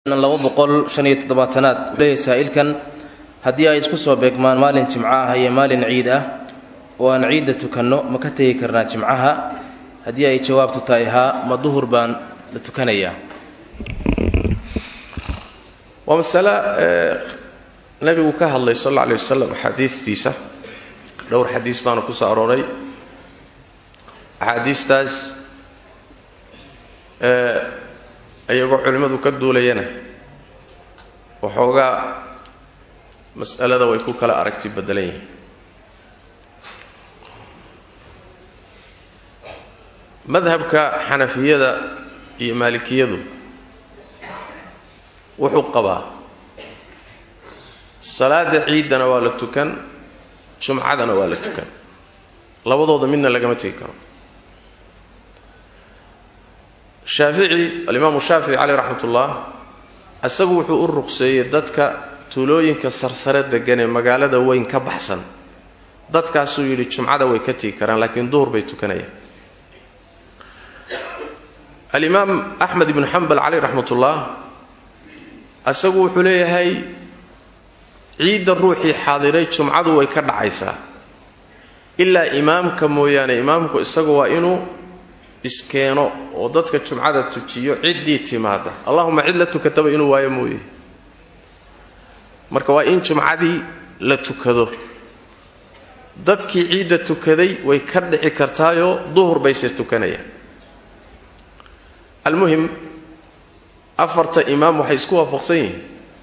laba boqol shan iyo toddobaatanaad leeyahay saa'ilkan haddii ay isku soo beegmaan maalin jimco ah iyo maalin ciid ah oo aan ciidda tukanno ma ka tegi karnaa jimcaha haddii ay jawaabtu tahay haa ma duhur baan la tukanayaa waa masale nabigu ka hadlay sal alla alay wasalam axaadiistiisa dhowr xadiis baana ku soo arooray axaadiistaas iyagoo culimmadu ka duulayana waxoogaa mas'alada way ku kala aragti beddelan yihiin madhabka xanafiyada iyo maalikiyadu wuxuu qabaa salaada ciiddana waa la tukan jumcadana waa la tukan labadooda midna lagama tegi karo shaafici alimaamu shaafici caleyh raxmat ullah isagu wuxuu u ruqseeyey dadka tuulooyinka sarsare degan ee magaalada weyn ka baxsan dadkaasuu yidhi jumcada way ka tegi karaan laakiin duhur bay tukanayaan alimaam axmed ibnu xambal caleyh raxmat ullah isagu wuxuu leeyahay ciidda ruuxii xaadiray jumcadu way ka dhacaysaa ilaa imaamka mooyaane imaamku isagu waa inuu iskeeno oo dadka jumcada tujiyo ciddii timaada allahuma cid la tukataba inuu waayo mooye marka waa in jumcadii la tukado dadkii ciidda tukaday way ka dhici kartaayoo duhur bayse tukanayaan almuhim afarta imaam waxay isku waafaqsan yihiin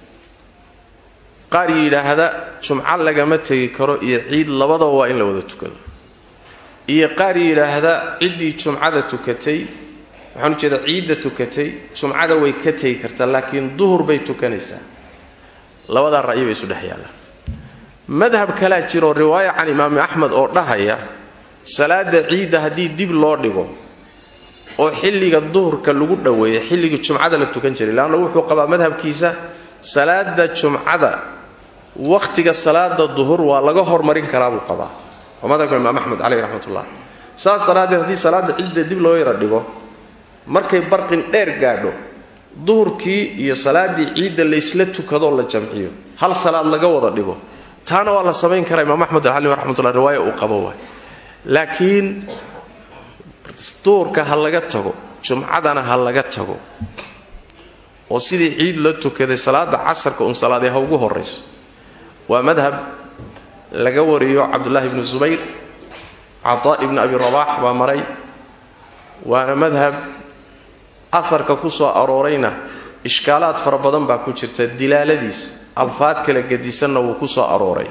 qaar yidhaahda jumco lagama tegi karo iyo ciid labadaba waa in la wada tukado iyo qaar yidhaahda ciddii jumcada tukatay waxaan u jeedaa ciidda tukatay jumcada way ka tegi kartaa laakiin duhur bay tukanaysaa labadaa ra'yi bay isu dhex yaallaan madhab kalaa jiroo riwaaya can imaami axmed oo dhahaya salaada ciidda haddii dib loo dhigo oo xilliga duhurka lagu dhoweeya xilligii jumcada la tukan jiray leanna wuxuu qabaa madhabkiisa salaada jumcada wakhtiga salaada duhur waa laga hormarin karaa buu qabaa waa madhabka imaam axmed caleyh raxmatullah saas daraaddeed haddii salaada ciidda dib loo yara dhigo markay barqin dheer gaadho duhurkii iyo salaaddii ciidda laysla tukadoo la jamciyo hal salaad laga wada dhigo taana waa la samayn karaa imaam axmed alcali raxmatullah riwaaya uu qabo waay laakiin duhurka ha laga tago jumcadana ha laga tago oo sidii ciid la tukaday salaada casarka un salaadee ha ugu horayso waa madhab laga wariyo cabdullaahi ibnu zubayr cataa ibnu abi rabaax baa maray waana madhab aharka ku soo aroorayna ishkaalaad fara badan baa ku jirta dilaaladiis alfaad kala gedisanna wuu ku soo arooray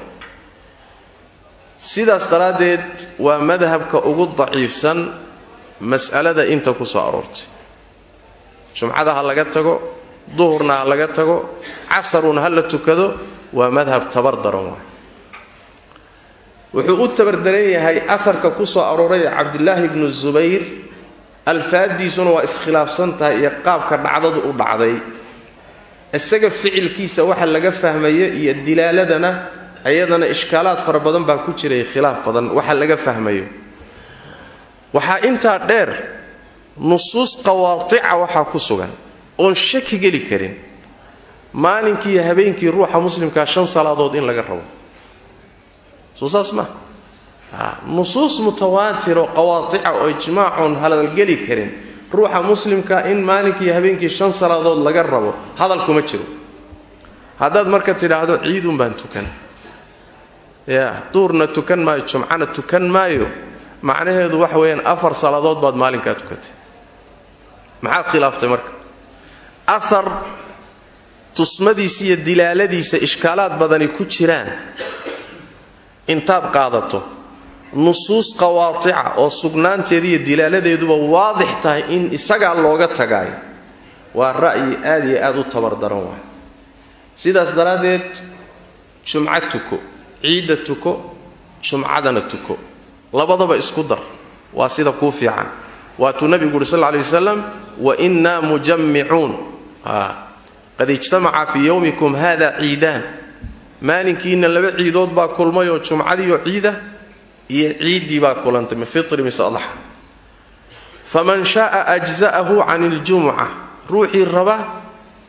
sidaas daraaddeed waa madhabka ugu daciifsan mas'alada inta ku soo aroortay jumcada ha laga tago duhurna ha laga tago casaruna ha la tukado waa madhab tabar daran waay wuxuu u tabardaran yahay afarka ku soo arooray cabdilaahi ibnu zubayr alfaadiisuna waa iskhilaafsan tahay iyo qaabka dhacdadu u dhacday isaga ficilkiisa waxa laga fahmaya iyo dilaaladana iyadana ishkaalaad fara badan baa ku jiray khilaaf badan waxa laga fahmayo waxaa intaa dheer nusuus qawaatica waxaa ku sugan oon shaki geli karin maalinkii iyo habeenkii ruuxa muslimkaa shan salaadood in laga rabo soo saas ma nusuus mutawaatiro qawaatica oo ijmaacoon hadalgeli karin ruuxa muslimka in maalinkii iyo habeenkii shan salaadood laga rabo hadal kuma jiro haddaad marka tidhaahdo ciidun baan tukan ya duurna tukan maayo jumcana tukan maayo macnaheedu waxa weeyaan afar salaadood baad maalinkaa tukatay maxaad khilaaftay marka ahar tusmadiisa iyo dilaaladiisa ishkaalaad badani ku jiraan intaad qaadato nusuus qawaatica oo sugnaanteeda iyo dilaaladeeduba waadix tahay in isagaa looga tagaayo waa ra'yi aad iyo aad u tabardaran waay sidaas daraaddeed jumco tuko ciidda tuko jumcadana tuko labadaba isku dar waa sida kuu fiican waatuu nabigu uhi sal lla alay wasalam wa innaa mujammicuun qad ijtamaca fii yowmikum hada ciidaan maalinkiina laba ciidood baa kulmayoo jumcadiioo ciida iyo ciiddii baa kulantay min fitri mise adxa faman shaaa ajza'ahu can iljumuca ruuxii raba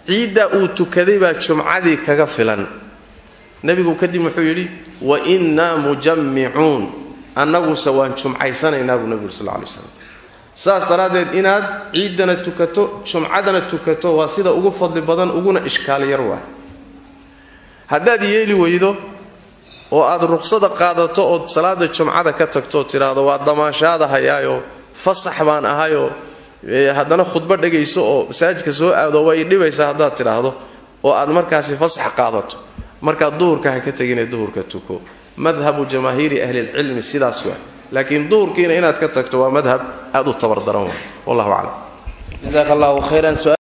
ciiddaa uu tukaday baa jumcadii kaga filan nebigu kadib wuxuu yidhi wa innaa mujammicuun annaguse waan jumcaysanaynaa buu nebigu sal lay slam saas daraaddeed inaad ciiddana tukato jumcadana tukato waa sida ugu fadli badan uguna ishkaal yar waay haddaad yeeli weydo oo aad ruqsada qaadato ood salaada jumcada ka tagto oo tidhaahdo waa damaashaada hayaayoo fasax baan ahayoo haddana khudbo dhegayso oo masaajidka soo aado way dhibaysaa haddaad tidhaahdo oo aad markaasi fasax qaadato markaad duhurka ha ka tegine duhurka tuko madhabu jamaahiiri ahlilcilmi sidaas waa laakiin duhurkiina inaad ka tagto waa madhab aad u tabardaran wa wallahu aclam jasaaka allahu khayran